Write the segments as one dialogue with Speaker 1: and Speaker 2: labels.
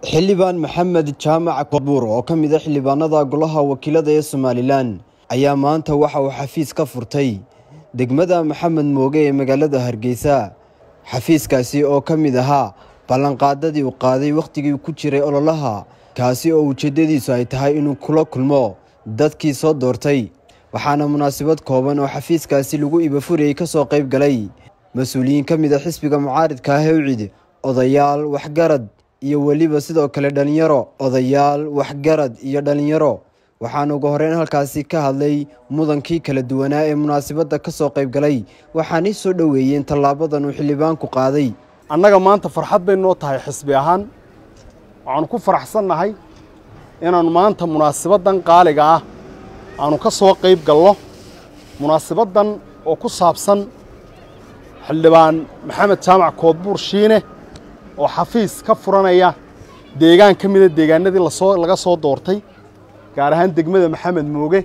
Speaker 1: xildhibaan maxamed jaamac kobuur oo ka mid a xildhibaanada golaha wakiilada ee somalilan ayaa maanta waxa uu xafiis ka furtay degmada maxamed mooge ee magaalada hargeysa xafiiskaasi oo ka mid ahaa ballanqaadadii uu qaaday wakhtigii ku jiray ololaha kaasi oo ujeeddadiisu ay tahay inuu kula kulmo dadkii soo doortay waxaana munaasabad kooban oo xafiiskaasi lagu ibafurayay ka soo qayb galay mas-uuliyiin ka mid a xisbiga mucaaridka ah hewcid odayaal waxgarad iyo weliba sidoo kale dhallinyaro odayaal waxgarad iyo dhallinyaro waxaana ugu horeyn halkaasi ka hadlay mudankii kala duwanaa ee munaasabadda ka soo qayb galay waxaanay soo dhoweeyeen tallaabadan uu xildhibaanku qaaday
Speaker 2: annaga maanta farxad bay noo tahay xisbi ahaan waxaanu ku faraxsannahay inaannu maanta munaasabaddan qaaliga ah aanu ka soo qayb galno munaasabaddan oo ku saabsan xildhibaan maxamed jaamac koodbuur shiine oo xafiis ka furanaya deegaan ka mida deegaanadii lasoo laga soo doortay gaar ahaan degmada maxamed mooge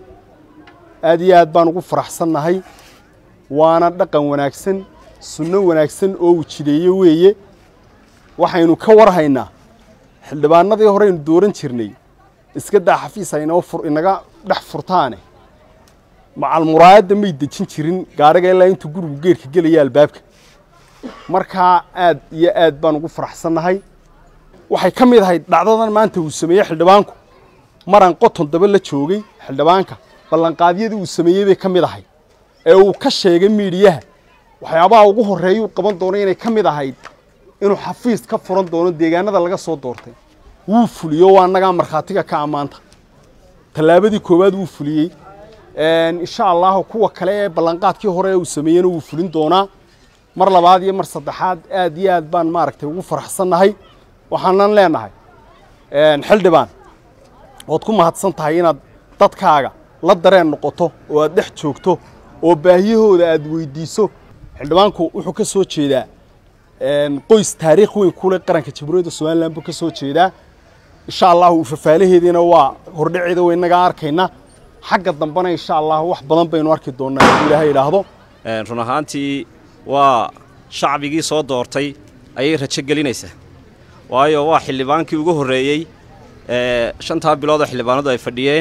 Speaker 2: aad iyo aad baan ugu faraxsannahay waana dhaqan wanaagsan sunno wanaagsan oo wujideeye weeye waxaynu ka warhaynaa xildhibaanadii horeynu dooran jirnay iska daa xafiis aynoo inaga dhex furtaane macalmuraayadda may dejin jirin gaariga ilaa intuu gurigu geerka gelaya albaabka markaa aad iyo aad baan ugu faraxsannahay waxay ka mid ahayd dhacdadan maanta uu sameeyey xildhibaanku maran qoton daba la joogay xildhibaanka ballanqaadyadii uu sameeyey bay ka mid ahayd ee uu ka sheegay miidhiyaha waxyaabaha ugu horreeya uu qaban doono inay ka mid ahayd inuu xafiis ka furan doono deegaanada laga soo doortay wuu fuliyo waa annagaa markhaatiga ka ammaanta tallaabadii koowaad wuu fuliyey insha allahu kuwa kale ee ballanqaadkii hore uu sameeyena wuu fulin doonaa mar labaad iyo mar saddexaad aad iyo aad baan maaragtay ugu faraxsannahay waxaanan leenahay xildhibaan waad ku mahadsan tahay inaad dadkaaga la dareen noqoto oo aad dhex joogto oo baahiyahooda aad weydiiso xildhibaanku wuxuu ka soo jeedaa qoys taariikh weyn kule qaranka jamhuuriyadda somalilan buu ka soo jeedaa insha allahu fafaalaheediina waa hordhaceeda wa innagaa arkayna xagga dambena insha allahu wax badan baynu arki doonnaa hadduu ilaahay idhaahdo
Speaker 3: run ahaantii waa shacbigii soo doortay ayay rajo gelinaysaa waayo waa xildhibaankii ugu horreeyey shantaa bilood oo xildhibaanadu ay fadhiyeen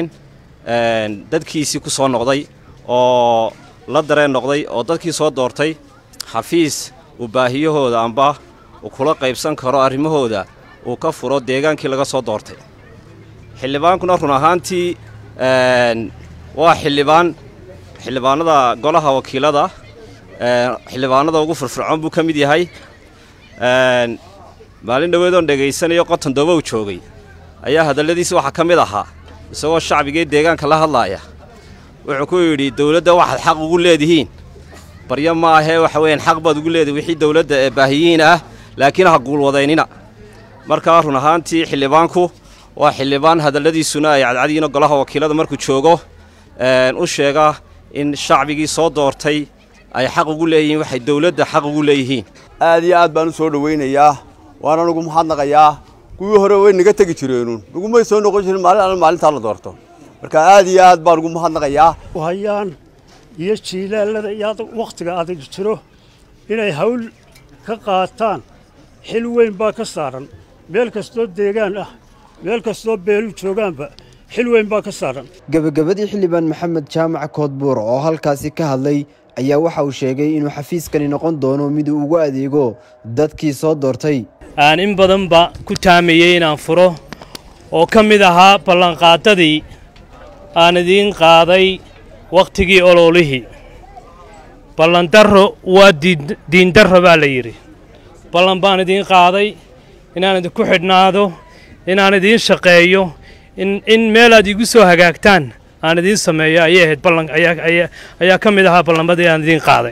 Speaker 3: dadkiisii ku soo noqday oo la dareen noqday oo dadkii soo doortay xafiis uu baahiyahooda amba uu kula qaybsan karo arrimahooda uu ka furo deegaankii laga soo doortay xildhibaankuna run ahaantii waa xildhibaan xildhibaanada golaha wakiilada xildhibaanada ugu firfircoon buu ka mid yahay maalin dhoweedoon dhegaysanayo qoton doobow joogay ayaa hadalladiisi waxaa ka mid ahaa isagoo shacbigii deegaanka la hadlaaya wuxuu ku yidhi dawladda waxaad xaq ugu leedihiin baryo ma ahee waxa weeyaan xaq baad ugu leedihin wixii dawladda ee baahiyiin ah laakiin ha guulwadaynina markaa run ahaantii xildhibaanku waa xildhibaan hadalladiisuna ay cadcadiina golaha wakiilada markuu joogo u sheega in shacbigii soo doortay ay xaq ugu leeyihiin waxay dawladda xaq ugu leeyihiin
Speaker 4: aad iyo aad baan u soo dhowaynayaa waana nugu mahadnaqayaa kuwii hore way naga tegi jireenuun nagumay soo noqon jirin maalin alla maalintaa la doorto marka aad iyo aad baan ugu mahadnaqayaa
Speaker 5: hayaan iyo jiilaalada iyo wakhtiga adag jiro inay hawl ka qaataan xil weyn baa ka saaran meel kastoo deegaan ah meel kastoo beelu joogaanba xil weyn baa ka saaran
Speaker 1: gebagabadii xildhibaan maxamed jaamac koodbuur oo halkaasi ka hadlay ayaa waxa uu sheegay inuu xafiiskani noqon doono mid uu ugu adeego dadkii soo doortay
Speaker 6: aan in badanba ku taamayey inaan furo oo ka mid ahaa ballanqaadadii aan idiin qaaday wakhtigii ololihii ballandarro waa diindarro baa la yidhi ballan baan idiin qaaday inaan idinku xidhnaado inaan idiin shaqeeyo in meelaad iigu soo hagaagtaan aan idiin sameeyo ayay ahayd ballan ayaa ka mid ahaa ballanmadii aan idiin qaaday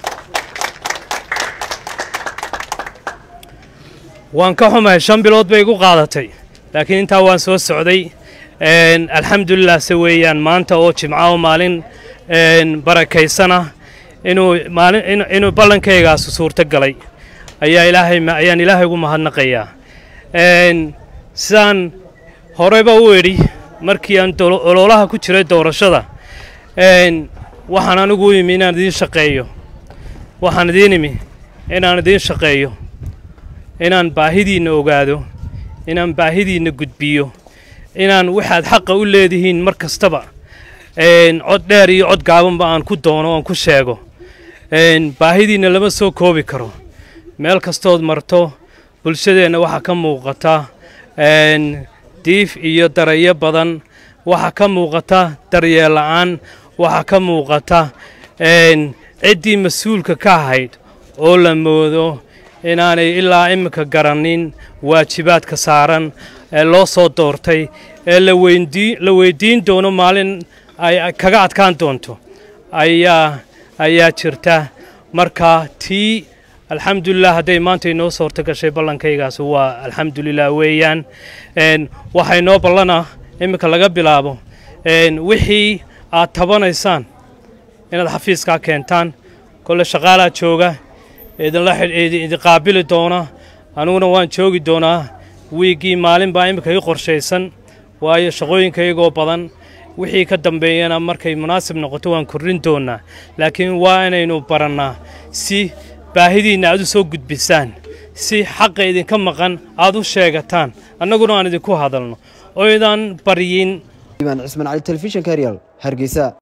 Speaker 6: waan ka xumahay shan bilood bay igu qaadatay laakiin intaa waan soo socday alxamdulilah se weeyaan maanta oo jimca oo maalin barakaysana inuu maalin inuu ballankaygaas suurto galay ayaa ilaahay ayaan ilaahay ugu mahadnaqayaa sidaan horeyba u idhi markii aan ololaha ku jiray doorashada waxaan anigu u imi inaan idiin shaqeeyo waxaan idiin imi inaan idiin shaqeeyo inaan baahidiinna ogaado inaan baahidiinna gudbiyo inaan waxaad xaqa u leedihiin mar kastaba cod dheer iyo cod gaabanba aan ku doono oon ku sheego baahidiinna lama soo koobi karo meel kastood marto bulshadeenna waxaa ka muuqata diif iyo darayo badan waxaa ka muuqata daryeel la'aan waxaa ka muuqata ciddii mas-uulka ka ahayd oo la moodo inaanay ilaa iminka garannin waajibaadka saaran ee loo soo doortay ee la weyddiin doono maalin ay kaga adkaan doonto ayaa ayaa jirta marka tii alxamdulilah hadday maanta inoo soorto gashay ballankaygaas waa alxamdulilah weeyaan waxay noo ballana iminka laga bilaabo wixii aad tabanaysaan inaad xafiiskaa keentaan kolle shaqaalaa jooga idinla idin qaabili doona aniguna waan joogi doonaa wiiggii maalin baa iminka ii qorshaysan waayo shaqooyinkaygoo badan wixii ka dambeeyana markay munaasib noqoto waan kordhin doonnaa laakiin waa inaynu barannaa si baahidiinna aad u soo gudbisaan si xaqa idinka maqan aad u sheegataan annaguna aan idinku hadalno oo idaan baryin
Speaker 1: imaan cismaan cali telefishinka real hargeysa